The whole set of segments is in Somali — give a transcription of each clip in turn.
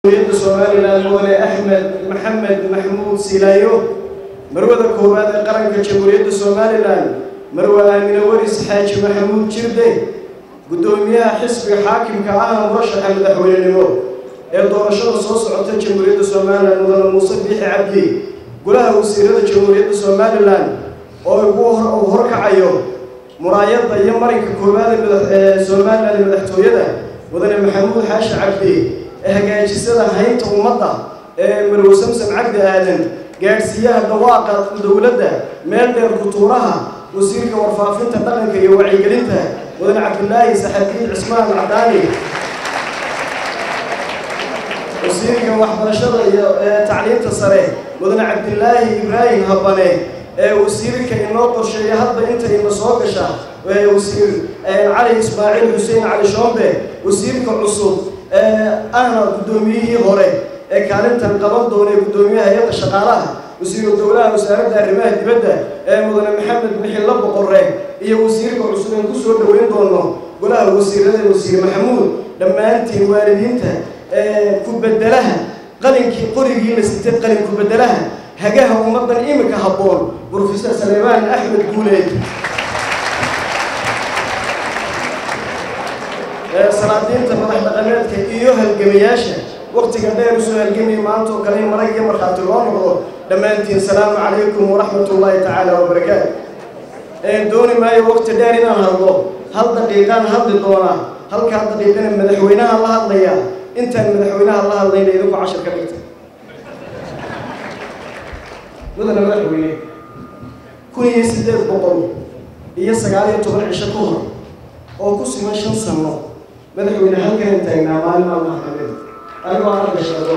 jamhuuriyadda somalilan mudane axmed maxamed maxmuud silaayo marwada koowaad ee qaranka jamhuuriyadda somalilan marwe aamine waris xaaji maxamuud jirde guddoomiyaha xisbiga xaakimka ahna murashaxa madaxweynenimo ee doorashada soo socota jamhuuriyadda somalilan mudane muuse biixi cabdi golaha wasiirada jamhuuriyadda somalilan oo ugu uu horkacayo muraayadda iyo marinka koowaad ee somalilan ee madaxtooyada mudane maxamuud xaashi cabdi ee hagaajisada haynta ummadda ee marwe samsam cabdi aadan gaadhsiiyaha dhawaaqa dowladda meel dheer kutuuraha wasiirka warfaafinta dhaqanka iyo wacyigelinta mudane cabdilaahi saxabiid cismaan cadaani wasiirka waxbarashada iyo tacliinta sare mudane cabdilaahi ibraahim habane ee wasiirka inoo qorsheeya hadba inta ina soo gasha wasiir cali ismaaciil xuseen cali shoombe wasiirka cusub ahna guddoomiyihii hore ee kaalintan qaban doona ee guddoomiyaha hay-adda shaqaalaha wasiiru dowlaha wasaaradda arrimaha dibadda ee mudane maxamed bixilla boqorre iyo wasiirka cusub aan ku soo dhoweyn doono golaha wasiirada wasiir maxamuud dhammaantiin waalidiinta ku-bedelaha qalinkii qorigii la sitay qalin ku-bedelaha hagaha ummaddan iminka habboon brofesor saleebaan axmed guuleed salaadiinta madax dhaqameedka iyo halgamayaasha waktiga dheer usoo halgamaya maanta oo kale in marag iyo markhaati loo noqdo dhammaantiin salaamu calaykum waraxmat ullaahi tacaala wabarakaatu dooni maayo wakti dheer inaan hadlo hal daqiiqaan hadli doonaa halkaa daqiiqana madaxweynaha la hadlaya intaan madaxweynaha la hadlayna idinku cashar ka dhigta mudane madaxweyne kun iyo siddeed boqol iyo sagaal iyo toban cisho ka hor oo ku siman shan sano madaxweyne halkan taagnaa maalin maalmaha kamid anigoo aan gashado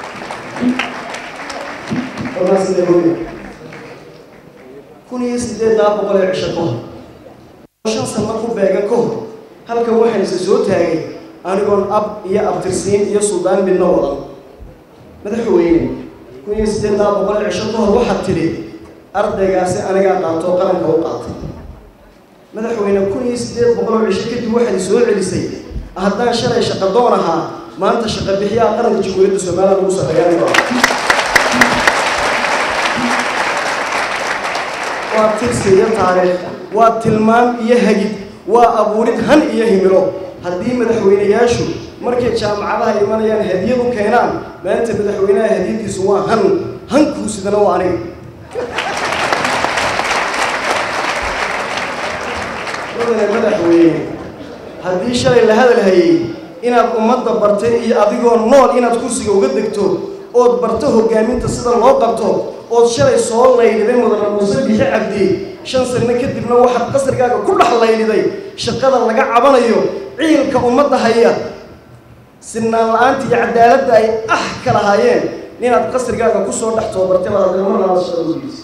onaasinahoy kun iyo siddeedaa boqol ee cisho ka hor shan sano ku beegan ka hor halkan waxaan isa soo taagay anigoon ab iyo abtirsiin iyo suldaan midna wadan madaxweyne kun iyo siddeedaa boqol ee cisho ka hor waxaad tidhi ardaygaasi anigaa qaatoo qaranka u qaatay madaxweyne kun iyo siddeed boqol oo cisho kadib waxaad soo celisay haddaan shalay shaqa doon ahaa maanta shaqa bixiyaha qaranka jamhuuriyadda somalilan lagu sarreeyaanigo waa tirsi iyo taariikh waa tilmaam iyo hagid waa abuurid han iyo himilo haddii madaxweyneyaashu markay jaamacadaha imanayaan hadiyad u keenaan maanta madaxweynaha hadiyaddiisu waa han hankuu sidana waa aniga mudane madaxweyne haddii shalay la hadal hayay inaad ummadda bartay iyo adigoo nool inaad kursiga uga degto ood barto hogaaminta sida loo qabto ood shalay soo layliday mudane muuse bixi cabdi shan sano kadibna waxaad qasrigaaga ku dhex layliday shaqada laga cabanayo ciilka ummadda haya sinaan la-aanta iyo cadaaladda ay ah ka lahaayeen inaad qasrigaaga kusoo dhex toobartay baad haddana mar labaad shaqada ugiisa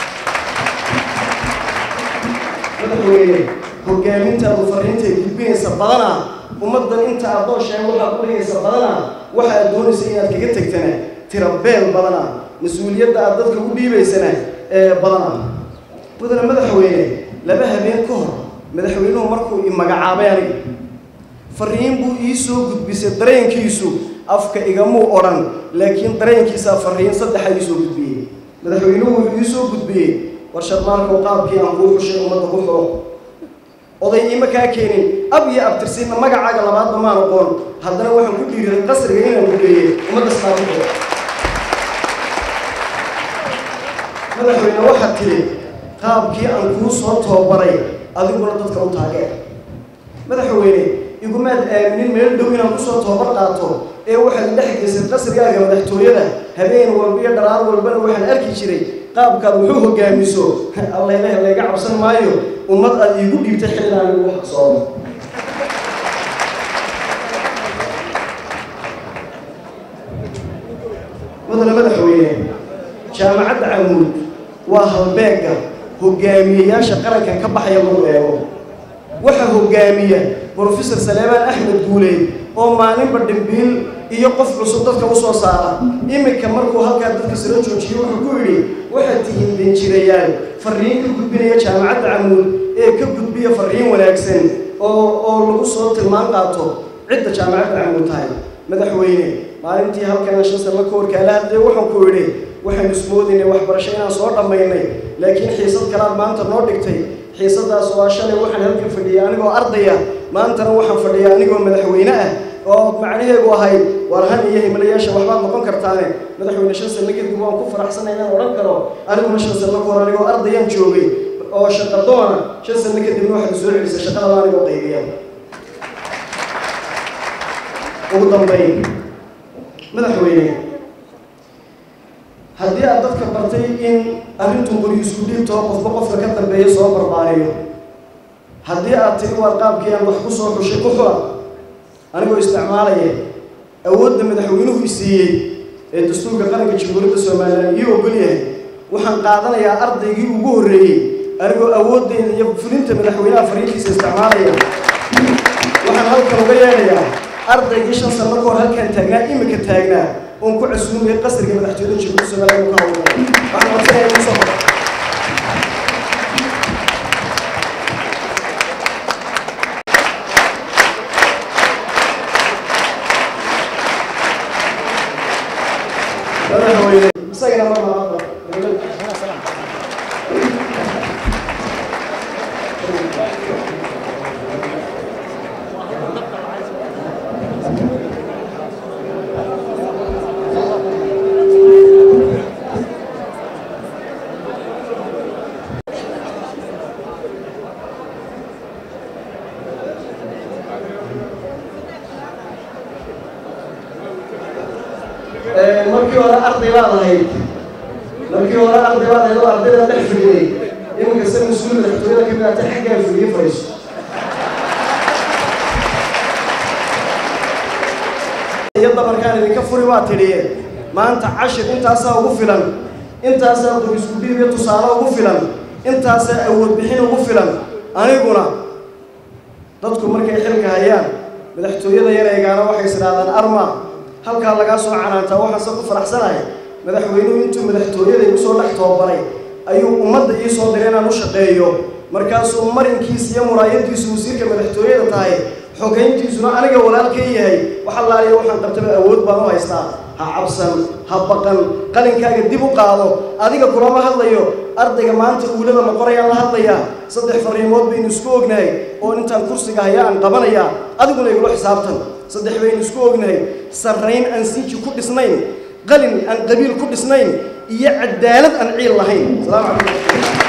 madaxweyne hogaamintaadu fariintay gudbinaysa badanaa ummaddan inta addoo sheega waxaad u dhigaysa badanaa waxa aad doonaysa inaad kaga tegtana tira beel badanaa mas-uuliyadda aad dadka u dhiibaysana ee badanaa mudane madaxweyne laba habeen ka hor madaxweynuhu markuu i magacaabay aniga fariin buu ii soo gudbisay dareenkiisu afka igamuu odhan laakiin dareenkiisaa fariin saddexa ii soo gudbiyey madaxweynuhu wuxuu ii soo gudbiyey war sharmaarkow qaabkii aan kuu xushay ummadda ku xuro oday iima kaa keenin ab iyo abtirsiinna magacaaga labaadba maan aqoon haddana waxaan ku dhiiriray qasriga inaan gugeeyey ummadda islaamkuxuro madaxweyne waxaad tidhi qaabkii aan kuu soo toobaray adiguna dadka u taageer madaxweyne igumaad aaminin meel dhow inaan kusoo toobar qaato ee waxaad dhex geysay qasrigaaga madaxtooyada habeen walba iyo dharaar walbana waxaan arki jiray qaabkaad wuxuu hogaamiso allayleh layga cabsan maayo ummad aad iigu dhiibtay xillaan igu xaqsoomo mudane madaxweyne jaamacadda camuud waa halbeegga hogaamiyeyaasha qarankan ka baxaya lagu eego waxaa hogaamiya brofesor saleebaan axmed guuleed oo maalinba dhimbiil iyo qof cusub dadka u soo saara iminka markuu halkaa dadka sala joojiyey wuxuu ku yidhi waxaad tihiin danjirayaal fariin ka gudbinaya jaamacadda camuud ee ka gudbiya fariin wanaagsan oo oo lagu soo tilmaan qaato cidda jaamacadda camuud tahay madaxweyne maalintii halkan shan sano ka horkaala hadlay waxaan ku idhi waxaynu ismoodinay waxbarasho inaan soo dhammaynay laakiin xiisad kalaad maanta noo dhigtay xiisadaas waa shalay waxaan halkan fadhiyay anigoo ardaya maantana waxaan fadhiyaa anigoo madaxweyne ah oo macnaheegu ahayd war han iyo himlayaasha waxbaad noqon kartaane madaxweyne shan sano kadib waan ku faraxsanay inaan odhan karo aniguna shan sano ka hor anigoo ardayaan joogay oo shaqadoona shan sano kadibna waxaad soo celisay shaqadaba anigoo qaybiya ugu dambayn madaxweyne haddii aad dadka bartay in arrintu qori isku dhiibtoo qofba qofka ka dambeeya soo barbaariyo haddii aad tiri waar qaabkii aan wax ku soo xushay ku xula anigoo isticmaalaya awoodda madaxweynuhu isiiyey ee dastuurka qaranka jamhuuriyadda somalilan ii ogol yahay waxaan qaadanayaa ardaygii ugu horreeyey anigoo awooddeeda iyo fulinta madaxweynaha fariintiisa isticmaalaya waxaan halkan uga yeedhayaa ardaygii shan sano ka hor halkaan taagnaa imika taagnaa oon ku casuumaya qasriga madaxtooyada jamhuuriyadda somalilan uu ka hawlgala waxaan codsanayaa inuu soo qoro madaxweyne isagana ma laaba markii hore arday baad ahayd markii hore arday baad ahayd oo ardayda dhex fadhiyey iminka se mas-uul madaxtooyada ka mid ata xaggaa fadhiye fadhiiso iyo dabarkaan idinka furi waa tidhiye maanta cashir intaasaa ugu filan intaasaa dur isku dhiib iyo tusaale ugu filan intaasaa awood bixin ugu filan aniguna dadku markay xilka hayaan madaxtooyada yar eegaana waxay isdhahdaan arma halkaa lagaa soo canaantaa waxaan se ku faraxsanahay madaxweynuhu intuu madaxtooyada igu soo dhex toobaray ayuu ummadda ii soo diray inaan u shaqeeyo markaasuu marinkiisa iyo muraayadiisu wasiirka madaxtooyada tahay xogayntiisuna aniga walaalkay yahay waxa laaliya waxaan qabtaba awood baan u haystaa ha cabsan ha baqan qalinkaaga dib u qaado adiga kulama hadlayo ardayga maanta uulada la qorayaan la hadlayaa saddex fariimood baynu isku ognahay oo intaan kursiga haya aan qabanayaa adiguna igula xisaabtan saddex baynu isku ognahay sarrayn aan sinji ku dhisnayn qalin aan qabiil ku dhisnayn iyo cadaalad aan ciil lahayn salaamu calaykum